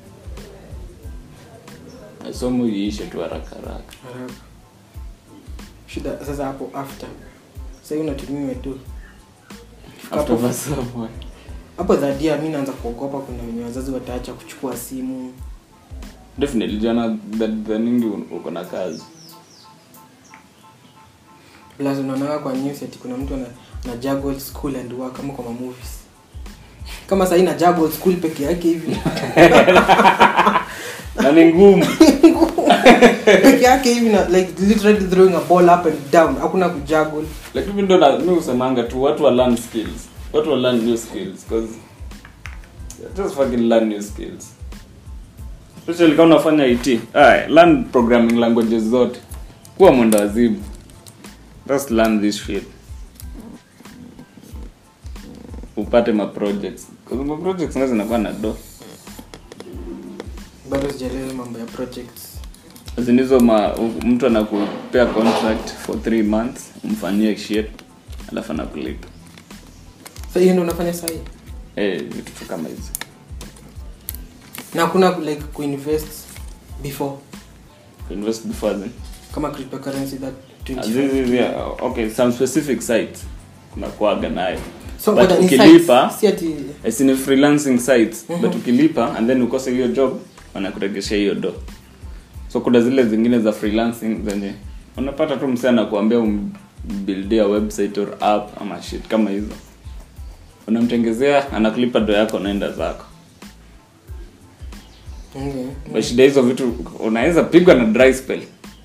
masomo iishe tu haraka haraka haraka shida sasa hapo after sasa hiyo unatumiwa tu after Hapo- masomo hapo dhadia mi naanza kuogopa kuna wenye wazazi wataacha kuchukua simu definitely jana dhaningi uko na kazi plus unaonaga kwa news ati kuna mtu ana, ana juggle school and work kama kwa mamovies kama sahii na juggle school peke yake hivi na ni ngumu peke yake hivi na like literally throwing a ball up and down hakuna kujuggle lakini ndo na- mi usemanga tu watu wa learn skills watu wa learn new skills cause just fucking learn new skills especially kama unafanya IT Aye, learn programming languages zote kuwa mwenda wazimu just learn this shit upate ma projects cause ma projects nazo zinakuwa na do bado sijaelewa mambo ya projects zinizo ma mtu anakupea contract for three months umfanyie shit alafu anakulipa so hiyo ndio unafanya sahii eh vitu tu kama hizo na hakuna like kuinvest before invest before then kama cryptocurrency that Ah, 25 zi- zi- zi- ah, okay some specific sites kuna kuaga nayo so But but ukilipa- si ati As in freelancing sites Mhm. but ukilipa and then ukose hiyo job wanakuregeshea hiyo do so kuna zile zingine za freelancing zenye unapata tu msee anakuambia umbuildia website or app ama shit kama hizo unamtengezea anakulipa do yako naenda zako okay. But shida hizo vitu unaweza pigwa na dry spell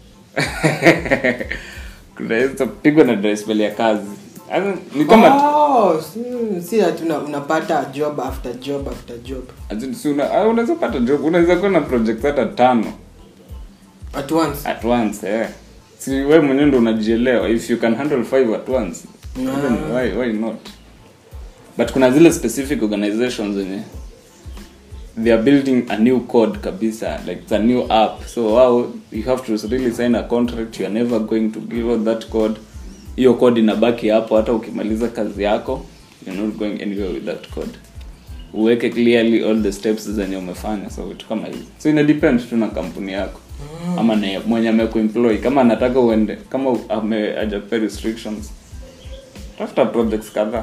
unaweza pigwa na dry spell ya kazi As in, ni kama oh, si, si ati una, unapata job after job after job as in, si una- ah, unaweza pata job unaweza kuwa na project hata tano at once at once eh. si we mwenyewe ndo unajielewa if you can handle five at once Ah. then why, why not but kuna zile specific organizations zenye they are building a new code kabisa like it's a new app so wow you have to really sign a contract you are never going to give out that code hiyo code inabaki hapo hata ukimaliza kazi yako you're not going anywhere with that code uweke clearly all the steps zenye umefanya so vitu kama hizo so ina depend tu na kampuni yako ama na mwenye amekuemploy kama anataka uende kama ame hajakupea restrictions tafuta projects kadhaa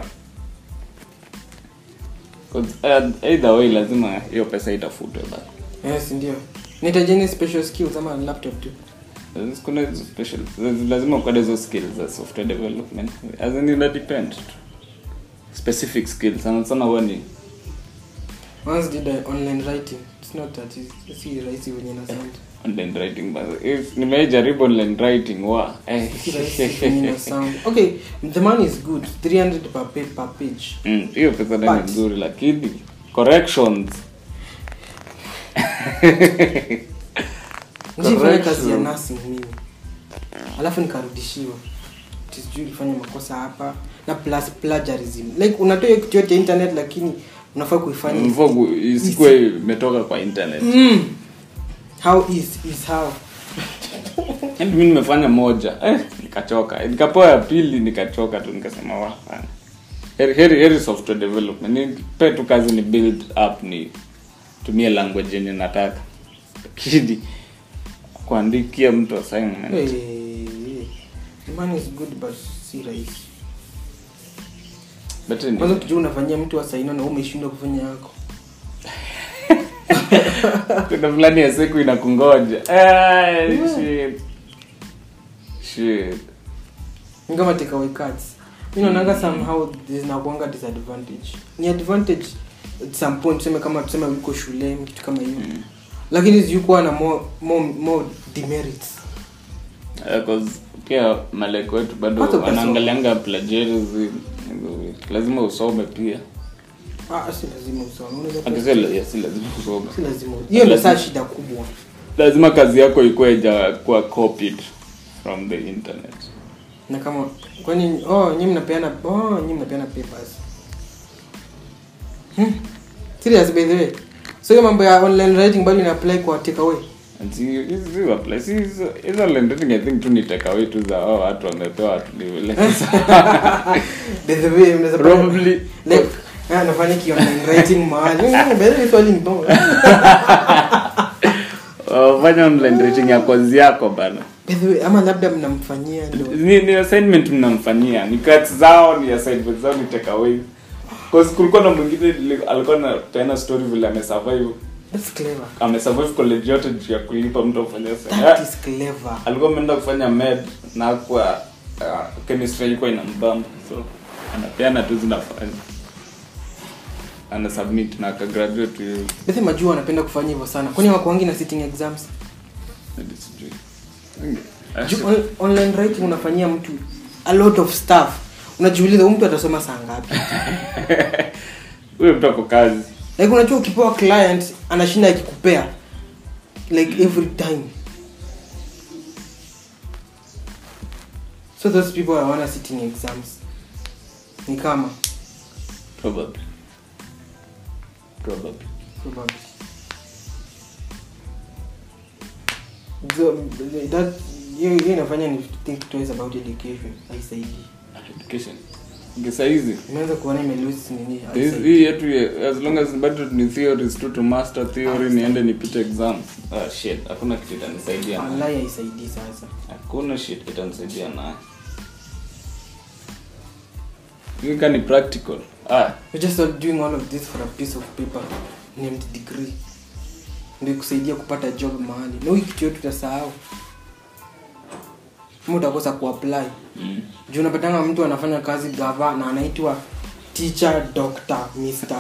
'Cause, uh, either way lazima hiyo pesa itafutwe bado yes ndio nitajeni special skills ama laptop tu There's- kuna hizo special there's- lazima ukade hizo skills za software development as in ina depend tu. specific skills sana sana huwa ni once did I online writing it's not that easy. si rahisi wenye na sound online writing but if nimejaribu online writing wa eh. si rahisi wenye na sound okay the money is good 300 per, pa- per page Mm, hiyo pesa ndani But- nzuri lakini corrections nishifanya Correction. kazi ya nursing mimi alafu nikarudishiwa Ati sijui ulifanya makosa hapa na plus plagiarism like unatoa hiyo kitu yote internet lakini unafaa kuifanya mvogu isikuwe imetoka kwa internet mm. how is is how Yaani mi nimefanya moja eh, nikachoka nikapewa ya pili nikachoka tu nikasema wa hapana. heri, heri, heri software development nipe tu kazi ni build up ni tumie language yenye nataka lakini kuandikia mtu assignment hey, the money is good but si rahisi but anyway, kwanza ukijua unafanyia mtu asaino na wewe umeshindwa kufanya yako kuna fulani ya siku inakungoja Eh, shit. Shit. ni kama takeaway cards mi naonanga somehow zinakuanga disadvantage ni advantage at some point tuseme kama tuseme uko shule kitu kama hiyo lakini zikuwa na more, more, more demerits Eh, 'cause pia maleko wetu bado Hata ukasoma. wanaangalianga plagiarism hizo vitu. lazima usome pia ah, si lazima usome unaweza Ati kuwa- si la- si lazima usome si lazima hiyo ndio saa shida kubwa lazima kazi yako ikuwe ijakuwa copied from the internet na kama kwani oh nyinyi mnapeana oh nyinyi mnapeana papers hmm. serious by the way so hiyo mambo ya online writing bado ina apply kwa takeaway And si- hizi- hizi apply- si hizo- hizo lending i think tu ni takeaway tu za hao watu wamepewa watuliwe by the way mnaweza probably like ah, nafanya ki online writing mahali Mm, by the way swali ni bomba uh, fanya online rating ya kozi yako bana by the way ama labda mnamfanyia ndo ni, ni assignment mnamfanyia ni cuts zao ni assignment zao ni takeaway cause kulikuwa na mwingine li- alikuwa na tena story vile amesurvive that's clever amesurvive college yote juu ya kulipa mtu afanye that is clever alikuwa ameenda kufanya med na kwa uh, chemistry ilikuwa inambamba so anapeana tu zinafanya ana submit na akagraduate hiyo Bethe majua wanapenda kufanya hivyo sana kwani wakuangi na sitting exams hadi sijui Ju- on, online writing unafanyia mtu a lot of stuff unajiuliza huyu mtu atasoma saa ngapi huyo mtu ako kazi like unajua ukipewa client anashinda akikupea like every time so those people hawana sitting exams ni kama probably probably probably So, that hiyo hiyo inafanya ni think twice about education haisaidii education ngesaizi imeanza kuona imelose nini This- haisaidii. hii yetu ya- as long as bado ni theories tu to master theory niende nipite exams ah shit hakuna kitu itanisaidia nayo. wallahi haisaidii sasa hakuna shit itanisaidia nayo ika ni practical ah We're just not doing all of this for a piece of paper named degree ndio kusaidia kupata job mahali na hii kitu yote utasahau Ama utakosa kuapply mm. juu unapatanga mtu anafanya kazi gava na anaitwa teacher doctor mister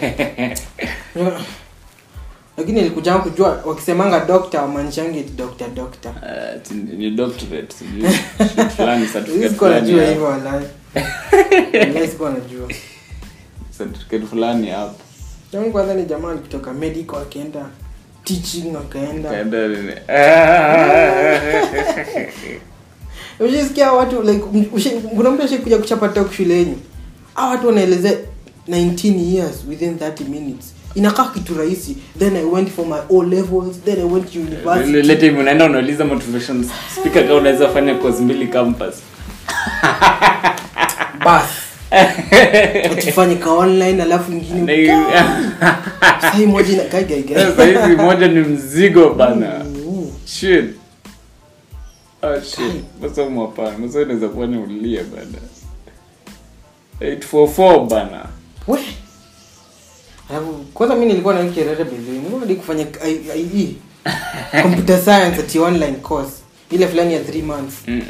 lakini ilikujanga kujua wakisemanga doctor wamaanishangi eti doctor doctor Ah, ati ni ni doctorate sijui shit fulani certificate sikuwa fulani najua hapo. hivyo walai Walai sikuwa najua certificate fulani hapo Tangu kwanza ni jamani kutoka medical akaenda teaching akaenda Kaenda nini? Ah. ushisikia watu like m- ushi- kuna mtu ashikuja kuchapa talk shuleni a watu wanaelezea 19 years within 30 minutes inakaa kitu rahisi then i went for my o levels then i went to Ile- university ile time unaenda unauliza motivation speaker kama unaweza fanya course mbili campus bas tufanye ka online alafu Na ingine hiyo- sai moja ina kai gai gai Sasa hizi moja ni mzigo bana Mm. shit ah shit masomo hapana masomo inaweza kufanya ulie bana 844 bana we alafu kwanza mi nilikuwa na kerere bezeni nilikuwa hadi kufanya I- IE computer science at online course ile fulani ya 3 months Mm.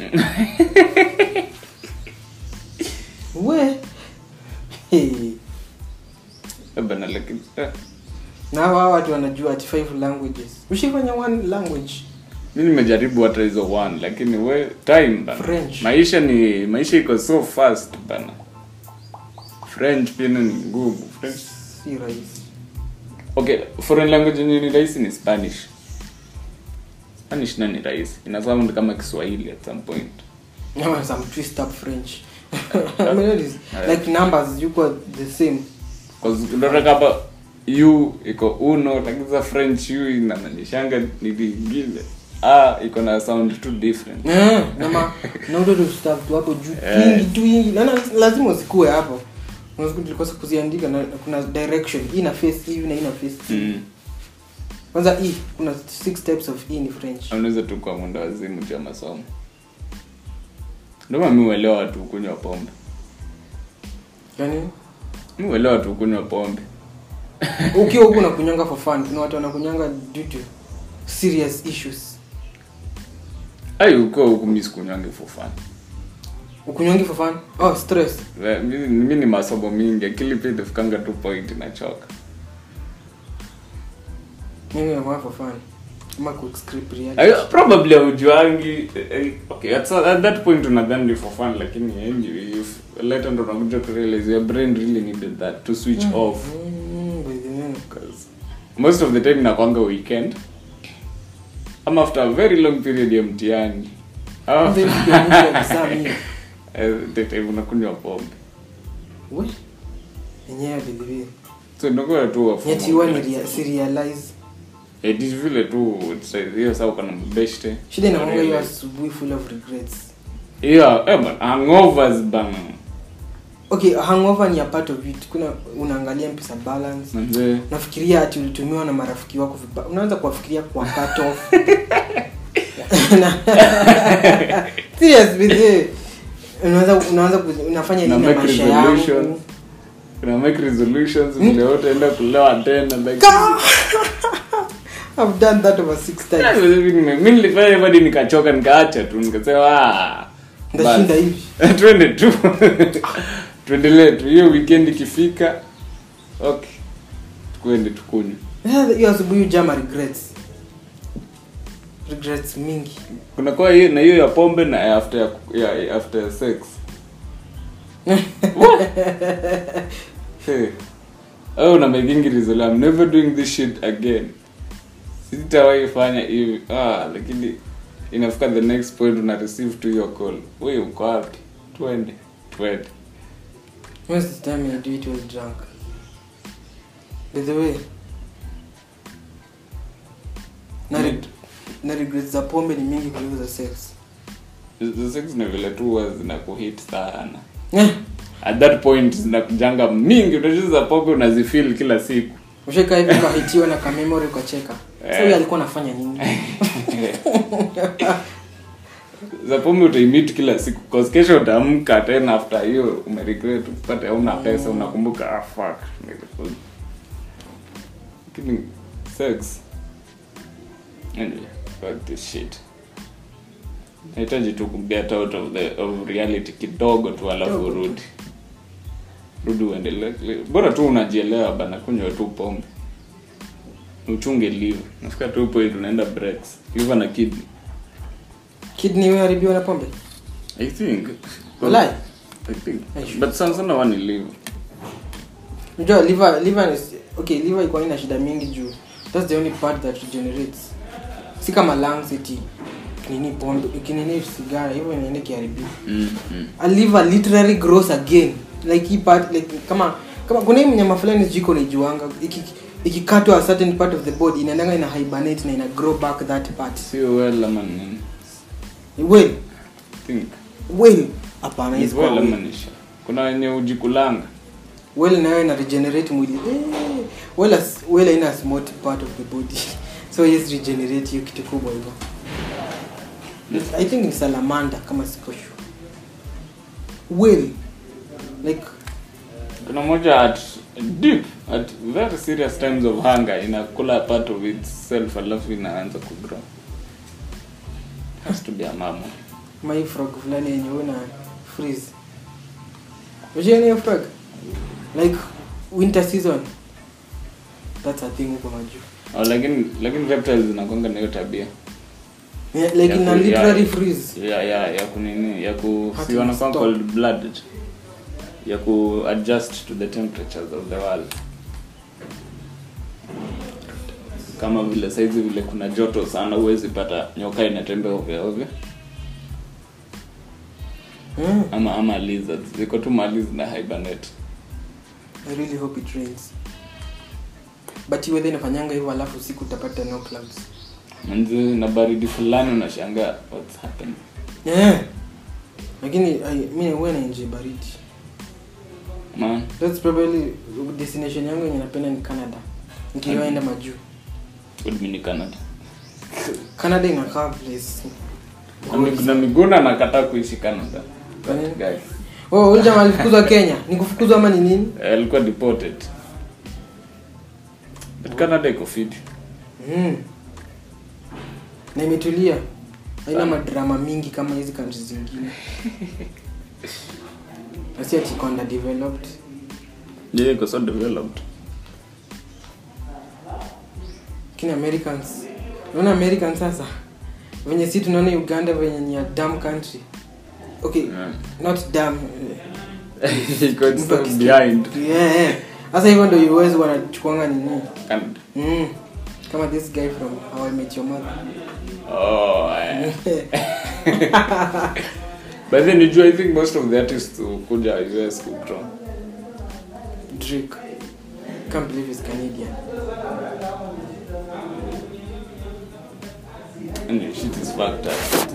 we hey. bana lakini eh, na hawa watu wanajua ati five languages ushifanya one language mi nimejaribu hata hizo one lakini we time bana French. maisha ni maisha iko so fast bana french pia ni ngumu french si rahisi okay foreign language yenye ni rahisi ni spanish spanish na ni rahisi ina sound kama kiswahili at some point Ama some twist up french I mean, it is like numbers yuko the same Cause unaona kama u iko uno lakini za french u inananishanga ni lingine ah iko na sound too different Eh, nama naudo tu stuff tu hapo juu Eh. nyingi tu nyingi na na- lazima usikue hapo unasiku tulikosa kuziandika na kuna direction hii na face hivi na hii na face hivi. mm. kwanza hii kuna six types of hii ni french unaweza tu kwa mwenda wazimu cha masomo ndio maana mi uelewa watu kunywa pombe yani mi uelewa watu kunywa pombe ukiwa huku unakunywanga for fun kuna watu wanakunywanga due to serious issues ai ukiwa huku mi sikunywangi for fun ukunywangi for fun oh stress Eh, mi mi ni masomo mingi akili pia itafikanga tu point inachoka mimi nakunywa for fun ama ku script reality Ayo, probably aujuangi eh, okay at, at that point unadhani ni for fun lakini anyway if later ndo unakuja kurealize your brain really needed that to switch off Mm, by the way. because most of the time inakwanga weekend ama after a very long period ya mtihani ama Then you can move to exam hiyo. eh, the time unakunywa pombe We, yenyewe by the way. so inakuwa tu wa form Yet of you want relaxation. to realize it is vile tu it's- hiyo saa uko na mbeshte shida inakwanga hiyo asubuhi full of regrets hiyo eh, man, hangovers bana okay hangover ni a part of it kuna unaangalia mpesa balance manze nafikiria ati ulitumiwa na marafiki wako vibaya unaanza kuwafikiria kwa cut off Na- serious with you. unaanza unaanza ku- unafanya Na nini na make maisha resolutions. yangu una make resolutions vile wote enda kulewa tena like Ka- I've done that over six Yeah, times mi nilifanya hivyo hadi nikachoka nikaacha tu nikasema "Ah, ndashinda basi." hivi twende tu tuendelee tu hiyo weekend ikifika okay tukuende tukunywe Eh, hiyo asubuhi ujama regrets regrets mingi kuna kwa hiyo na hiyo ya pombe na ya after ya, ya after sex hey. oh na making resolution I'm never doing this shit again sitawahi fanya hivi ah lakini inafika the next point una receive to your call wewe uko wapi twende twende Most of the time I do it while drunk. By the way, na re- na regrets za pombe ni mingi kuliko za sex the sex ni vile tu huwa zinakuhit sana yeah. at that point zinakujanga mingi unajua za pombe unazifeel kila siku usheka hivi ukahitiwa na kamemory ukacheka Eh. sa huyo alikuwa anafanya nini za pombe utaimit kila siku cause kesho utaamka tena after hiyo umeregret upate hauna pesa unakumbuka ah fuck nilikuwa- lakini sex anyway fuck this shit nahitaji tu kuget out of the of reality kidogo tu alafu Kidogo. urudi rudi uendelee bora tu unajielewa bana kunywa tu pombe uchunge liver nafika tu point unaenda breaks liver na kidney kidney wewe haribiwa na pombe I think. Walai? I think. I should. But sana sana wani live. unajua liver liver is okay liver iko ina shida mingi juu that's the only part that regenerates si kama lungs eti nini pombe kinini sigara hivyo inaenda kiharibika Mm, mm. a liver literally grows again like hii part like kama kama kuna hii mnyama fulani jiko naijuanga iki ikikatwa a certain part of the body inaendanga ina hibernate na ina grow back that part Sio well ama nini. well I think. well hapana Ni yes well well ama ni sure. Kuna wenye ujikulanga. well nayo ina regenerate mwili eh, well as well ina smart part of the body so yes regenerate hiyo kitu kubwa hivyo i think ni salamander kama siko sure well like Kuna moja at deep at very serious times of hunger inakula part of itself alafu inaanza kugrow. Has to be a mama. my frog fulani yenye una freeze Unajua hiyo frog like winter season that's a thing huko majuu Oh, lakini lakini reptiles zinakwanga na hiyo tabia. yeah, like Ya ina ku- literally ya- freeze ya ya ya kunini ya ku Hati si wanakuwa stop. cold blooded ya ku adjust to the temperatures of the world kama vile saizi vile kuna joto sana huwezi pata nyoka inatembea ovyo ovyo mm. ama ama lizards ziko tu mali zina hibernate I really hope it rains but hii weather inafanyanga hivyo alafu usiku utapata no clouds manzi na baridi fulani unashangaa what's happening yeah. lakini I- mi huwa naenjoy baridi man that's probably destination yangu yenye napenda ni canada nikiwa enda majuu would mean Canada canada inakaa place na Mig- na miguna anakataa kuishi Canada Kwa nini? guy oh ule jamaa alifukuzwa kenya ni kufukuzwa ama ni nini Eh, alikuwa deported but Canada iko fit mm. na imetulia haina Sana. madrama mingi kama hizi countries zingine asi ati iko underdeveloped yeah iko so developed lakini americans unaona american sasa venye si tunaona uganda venye ni a dam country okay Yeah. not dam iko so behind yeah, yeah. sasa hivyo ndo uwezi wanachukuanga nini Canada mm. kama this guy from how i met your mother oh yeah. but then you i think most of the artists who kuja us kugrow drake can't believe he's canadian and shit is fucked up